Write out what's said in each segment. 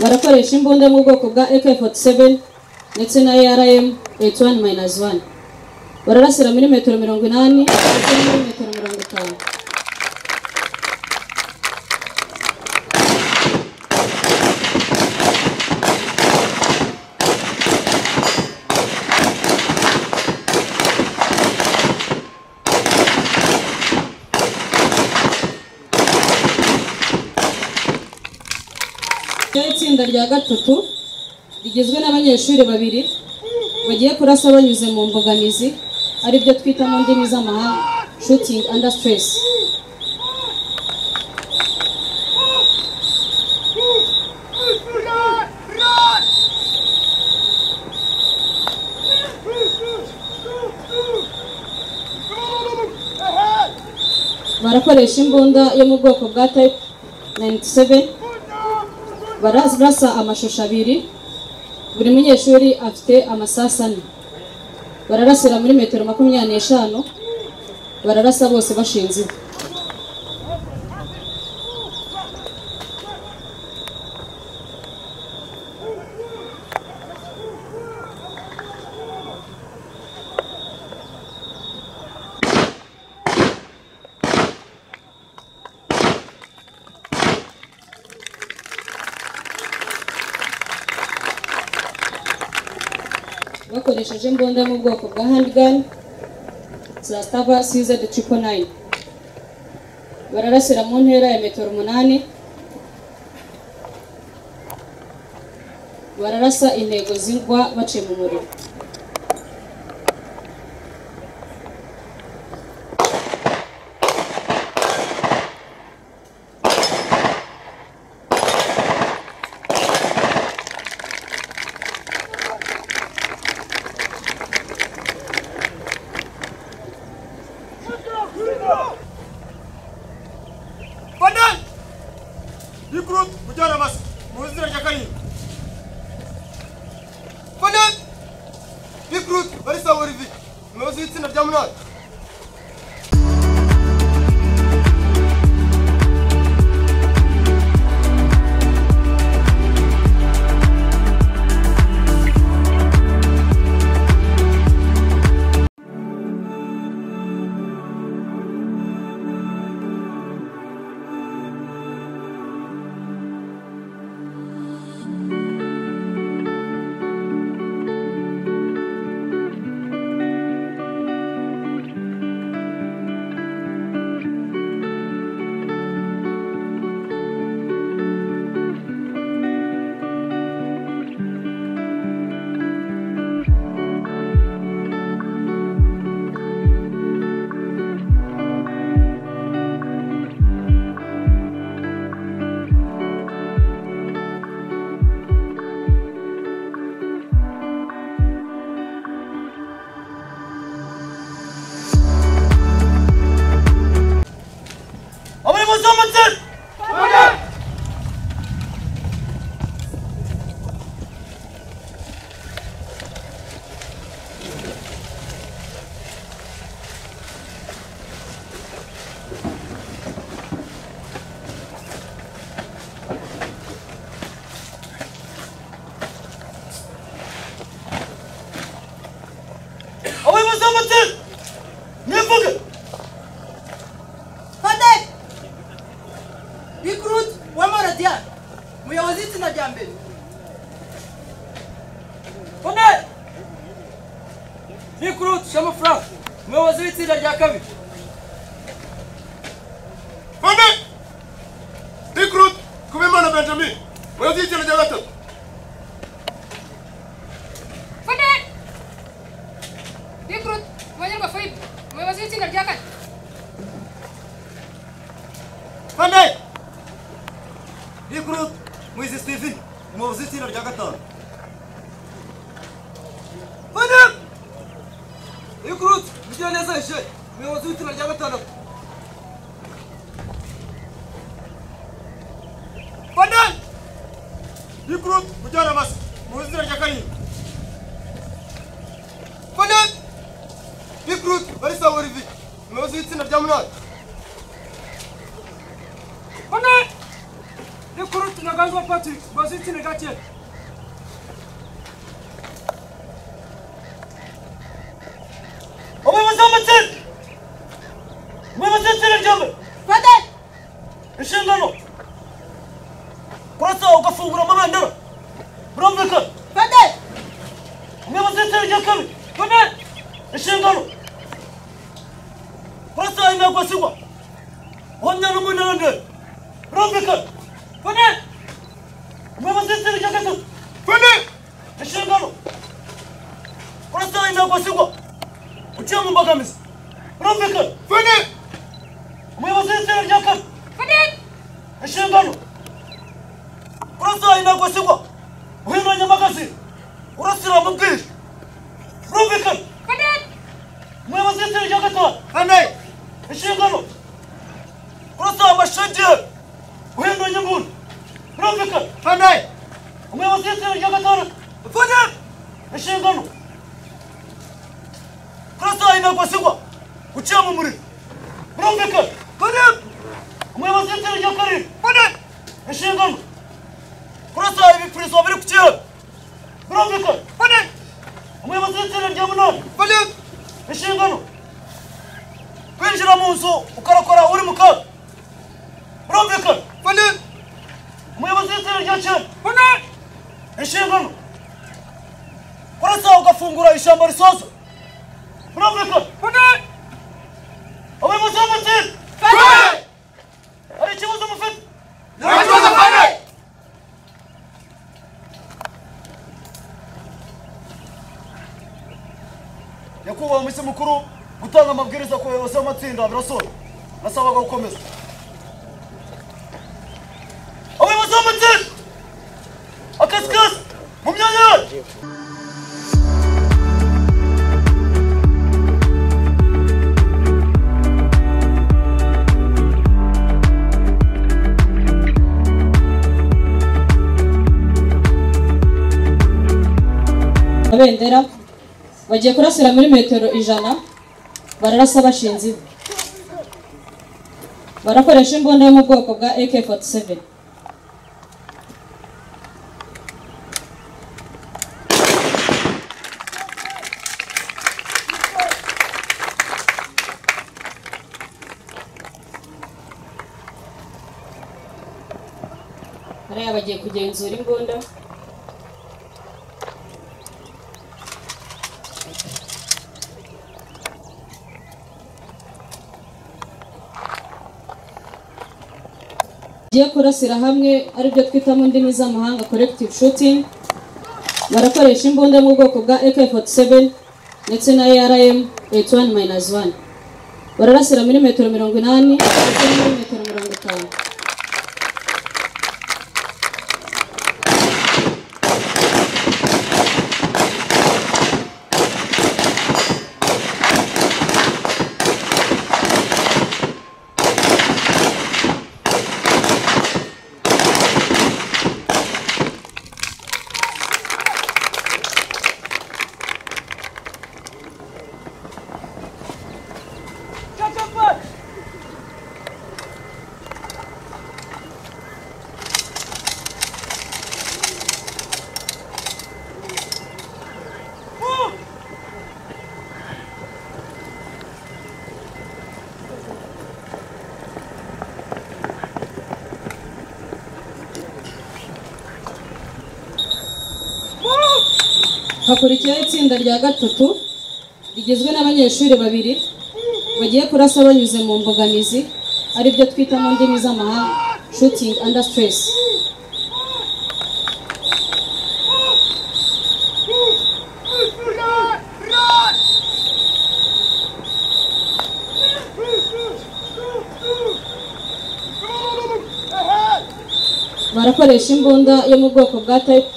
barakoresha imbunda mu bwoko bwa AK47 ndetse na ARM 81-1 bararasira muri metero mirongo inani ndetse no muri metero mirongo itanu Ryaho itsinda rya gatatu rigizwe n'abanyeshuri babiri bagiye kurasa banyuze mu mbogamizi aribyo twita mu ndimi z'amahanga shooting under stress barakoresha imbunda yo mu bwoko bwa type 97 barasa amashusho abiri buri munyeshuri afite amasasu ane bararasira muri metero makumyabiri n'eshanu bararasa bose bashinze ivu. bakoresheje imbunda yo mu bwoko bwa handgun za stava size de triple nine bararasira mu ntera ya metero umunani bararasa intego zingwa baciye mu muriro Fadal! Yi group mujyana basi mu nzira ya karindwi. Fadal! Yi group bari sa Olivier. Umuyobozi w'itsinda rya munani. Abayobozi b'amatsinda! Fadal! Abayobozi b'amatsinda! Nivuge! Fadel Recruit Wamara Diane umuyobozi w'itsinda rya mbere Fadel! Recruit Shama Frank, umuyobozi w'itsinda rya kabiri. Fadel! Recruit Kubimana Benjamin, umuyobozi w'itsinda rya gatatu. Fadel! Recruit Mwanyarwa Faib, umuyobozi w'itsinda rya kane. Fadel! Recruit Mwizi Steven, umuyobozi w'itsinda rya gatanu. Fadel! Recruit Mugiraneza Eugene, umuyobozi w'itsinda rya gatandatu. Fadel! Recruit Mugiraneza, umuyobozi w'itsinda rya karindwi. Fadel! Recruit Barisa Olivier, umuyobozi w'itsinda rya munani. Fadel! Recruit Naga musanzu wa patrick mubaze itsinda rya kera umuyobozi w'amatsinda umuyobozi w'itsinda ryombi Fadel! inshingano kurasa ugafungura amabendera birumvikana Fadel! umuyobozi w'itsinda rya kabiri kane inshingano kurasa imiyago asigwa uhamya n'umuneranteri birumvikana kane umuyobozi w'itsinda rya gatatu fane inshingano kurasa imiyago asigwa uciye mu mbogamizi birumvikana fane umuyobozi w'itsinda rya kabiri Fadel! inshingano kurasa inagosigwa uhindura nyamagazi urasira mu bwiru rumvikana Fadel! umuyobozi w'itsinda rya gatanu fane inshingano kurasa amashagiye uhindura nyambuni rumvikana fane umuyobozi w'itsinda rya gatanu fane inshingano kurasa inagosigwa guciye mu muriro rumvikana fane umuyobozi w'itsinda rya karindwi fane inshingano kurasa ibipirizo biri ku kiraro birumvikana fane umuyobozi w'itsinda rya munani fane inshingano kwinjira mu nzu ukarakora uri mu kaga birumvikana fane umuyobozi w'itsinda rya cyenda fane inshingano kurasa ugafungura ishyamba risoza birumvikana fane umuyobozi w'amatsinda fane hari ikibazo mufite nta kibazo fane nyakubahwa misi mukuru gutanga amabwiriza ku bayobozi b'amatsinda birasora nasabaga gukomeza abayobozi b'amatsinda akazi kose mu myanya yayo abendera bagiye kurasira muri metero ijana bararasa bashinze ivu barakoresha imbunda yo mu bwoko bwa ak47 hariya bagiye kugenzura imbunda bagiye kurasira hamwe aribyo twita mu ndimi z'amahanga collective shooting barakoresha imbunda yo mu bwoko bwa AK47 ndetse na ARM 81-1 bararasira muri metero mirongo inani ndetse no muri metero mirongo itanu hakurikiyeho itsinda rya gatatu rigizwe n'abanyeshuri babiri bagiye kurasa banyuze mu mbogamizi aribyo twita mu ndimi z'amahanga shooting under stress barakoresha imbunda yo mu bwoko bwa type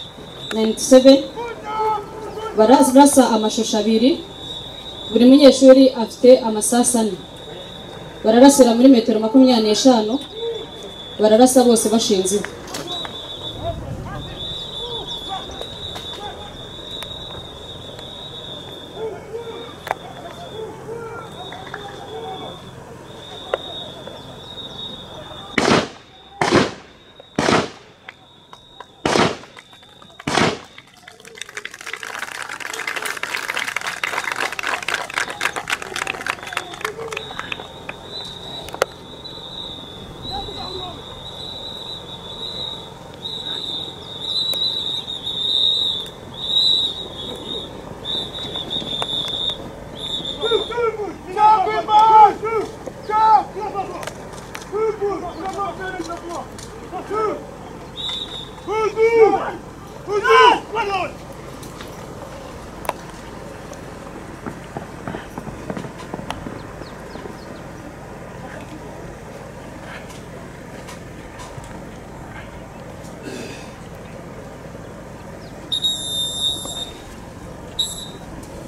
97 barasa amashusho abiri buri munyeshuri afite amasasu ane bararasira muri metero makumyabiri n'eshanu bararasa bose bashinze ivu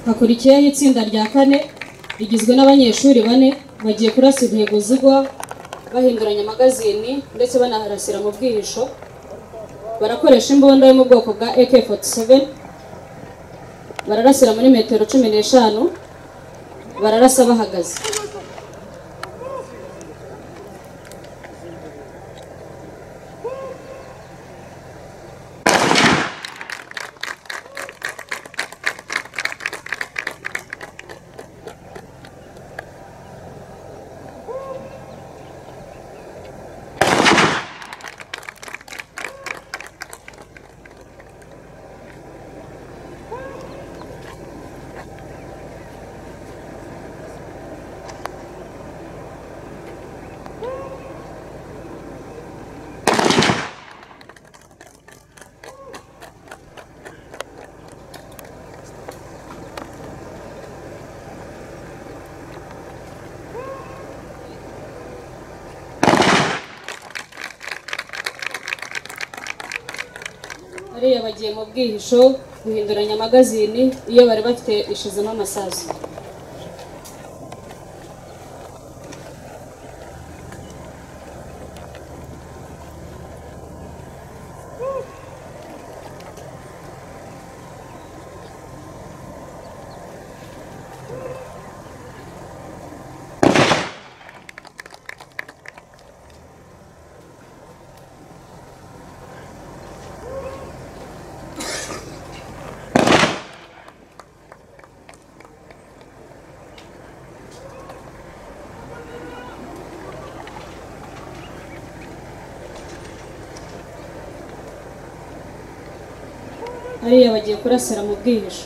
hakurikiyeho itsinda rya kane rigizwe n'abanyeshuri bane bagiye kurasa intego zigwa bahinduranya amagazini ndetse banaharasira mu bwihisho barakoresha imbunda yo mu bwoko bwa AK47 bararasira muri metero cumi n'eshanu bararasa bahagaze hariya bagiye mu bwihisho guhinduranya amagazini iyo bari bafite ishizemo amasasu hariya bagiye kurasira mu bwihisho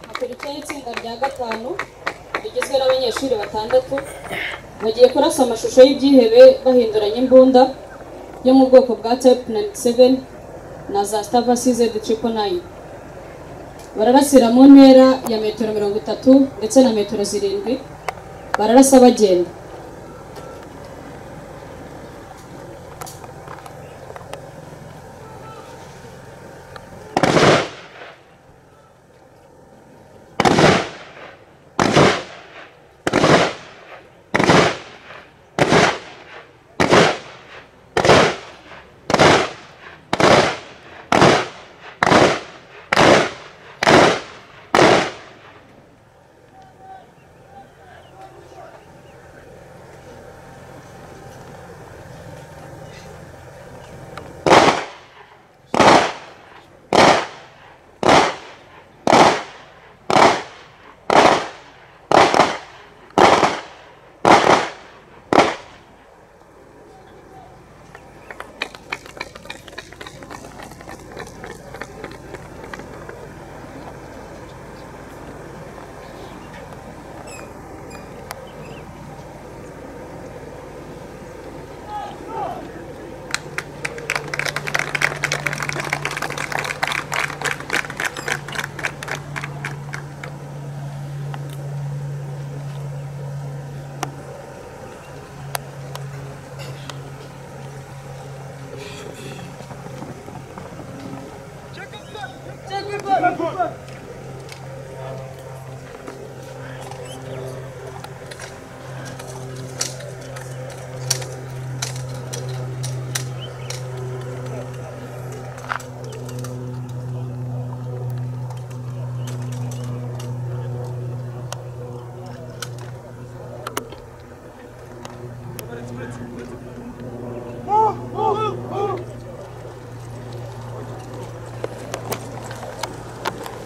hakurikiyeho itsinda rya gatanu rigizwe n'abanyeshuri batandatu bagiye kurasa amashusho y'ibyihebe bahinduranya imbunda yo mu bwoko bwa tepu 97 na za stava size triple nine bararasira mu ntera ya metero mirongo itatu ndetse na metero zirindwi bararasa bagenda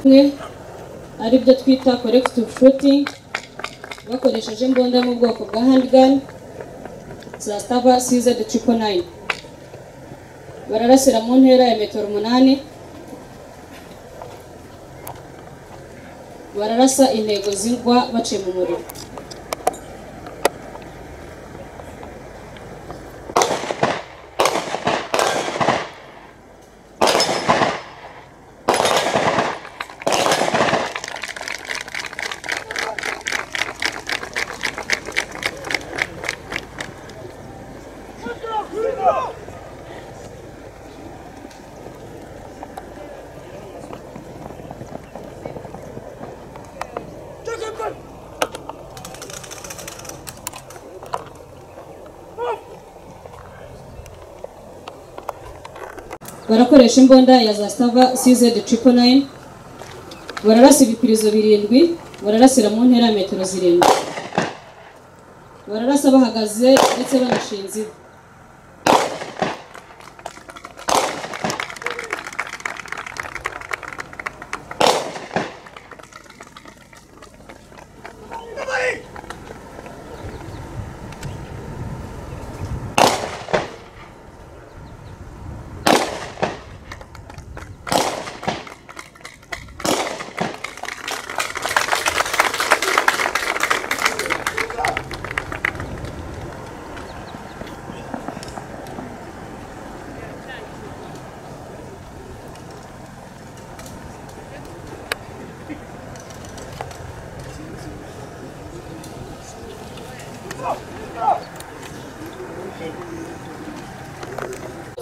bimwe ari byo twita collective shooting bakoresheje imbunda yo mu bwoko bwa handgun zastava cz triple nine bararasira mu ntera ya metero umunani bararasa intego zigwa baciye mu muriro barakoresha imbunda ya za stava cz triple nine bararasa ibipirizo birindwi bararasira mu ntera ya metero zirindwi bararasa bahagaze ndetse banashinze ivi.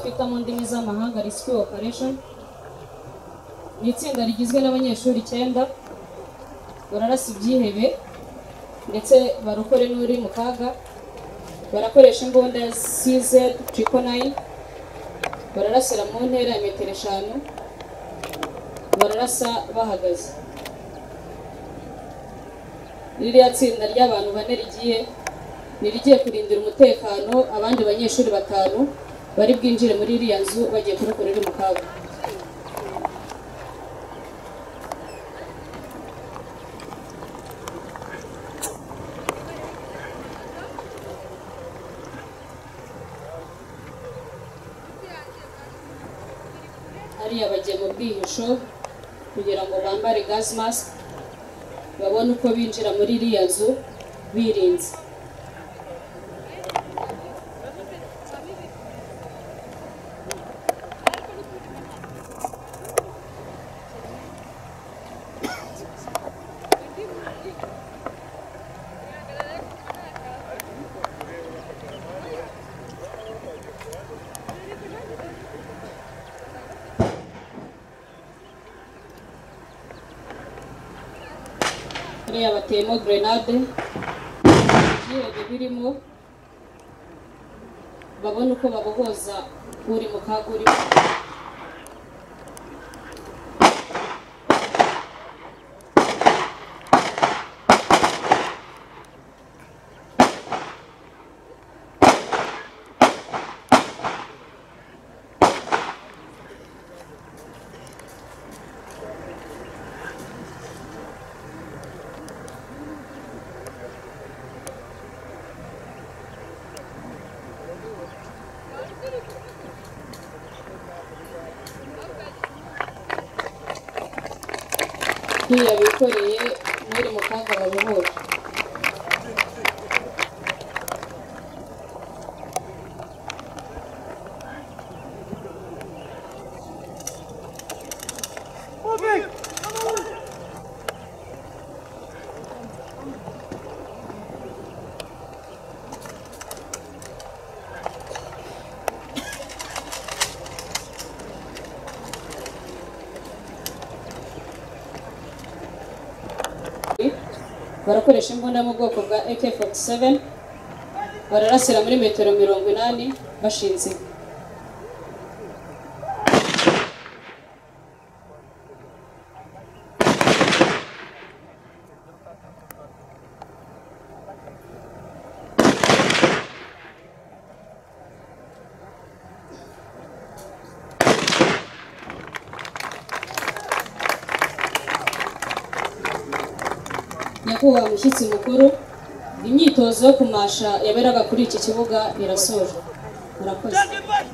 twita mu ndimi z'amahanga rescue operation ni itsinda rigizwe n'abanyeshuri icyenda bararasa ibyihebe ndetse barokore n'uri mu kaga barakoresha imbunda ya cz triple nine bararasira mu ntera ya metero eshanu bararasa bahagaze ririya tsinda ry'abantu bane rigiye ni irigiye kurindira umutekano abandi banyeshuri batanu bari bwinjire muri iriya nzu bagiye kurokorera mu kaga hariya bagiye mu bwihisho kugira ngo bambare gas mask babone uko binjira muri iriya nzu birinze hariya bateyemo grenade ibirenge birimo babone uko babohoza uri mu kaga urimo nk'iyo bikoreye n'uri mu kaga babohoza barakoresha imbunda mu bwoko bwa AK47 bararasira muri metero mirongo inani bashinze inka. nyakubahwa mushyitsi mukuru imyitozo yo kumasha yaberaga kuri iki kibuga irasojwe murakoze Take it back!